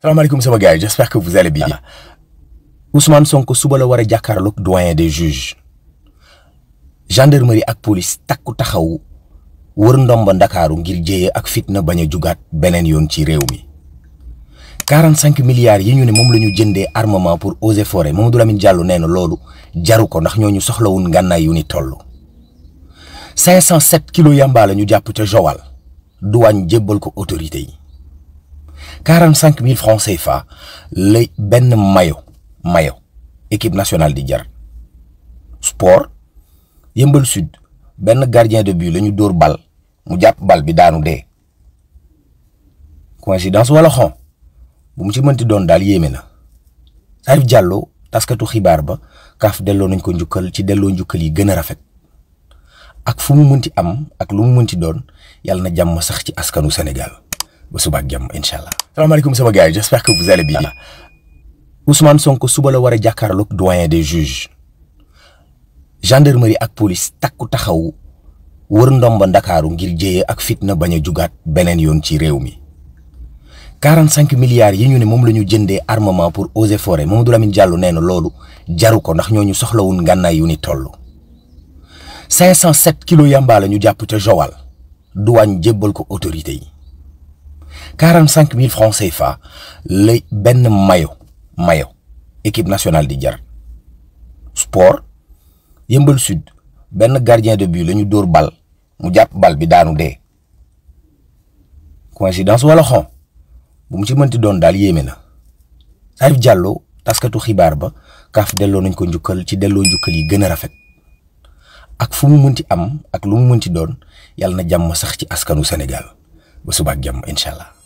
salaamaaleykum sama gars yi j'espère que vous allez bien Ousmane Sonko suba la war a jàkkaarloog doyen des juges gendarmerie ak police takku taxaw wër ndomba ndakaaru ngir jéye ak fitna bañ a jugaat beneen yoon ci réew mi 45 milliards yi ñu ne moom la ñu jëndee armement pour eaux et forêts Mamadou Lamine Diallo nee na loolu jaru ko ndax ñooñu soxlawul ngànnaay yu ni toll 507 kilos yamba la ñu jàpp ca Joal douane jébbal ko autorité yi 45 000 francs CFA la benn mayo mayo équipe nationale di jar sport yëmbal sud benn gardien de but la ñu dóor bal mu jàpp bal bi daanu dee coïncidence wala xon bu mu ci mënti doon daal yéeme na Salif Diallo taskatu xibaar ba kaaf delloo nañ ko njukkal ci delloo njukkal yi gën a rafet ak fu mu mënti am ak lu mu mënti doon yàlla na jàmm sax ci askanu Sénégal ba suba ak jàmm incha allah. salaamaaleykum sama gars yi j'espère que vous allez bien. Ousmane Sonko suba la war a jàkkaarloog doyen des juges gendarmerie ak police takku taxaw wër ndomba ndakaaru ngir jéye ak fitna bañ a jugaat beneen yoon ci réew mi 45 milliards yi ñu ne moom la ñu jëndee armement pour eaux et forêts Mamadou Lamine Diallo nee na loolu jaru ko ndax ñooñu soxlawul ngànnaay yu ni toll 507 kilos yamba la ñu jàpp ca Joal douane jébbal ko autorité yi 45 000 francs CFA la benn mayo mayo équipe nationale di jar sport yëmbal sud benn gardien de but la ñu dóor bal mu jàpp bal bi daanu dee coïncidence wala xon bu mu ci mënti doon daal yéeme na Salif Diallo taskatu xibaar ba kaaf delloo nañ ko njukkal ci delloo njukkal yi gën a rafet ak fu mu mënti am ak lu mu mënti doon yàlla na jàmm sax ci askanu Sénégal ba suba ak jàmm incha allah.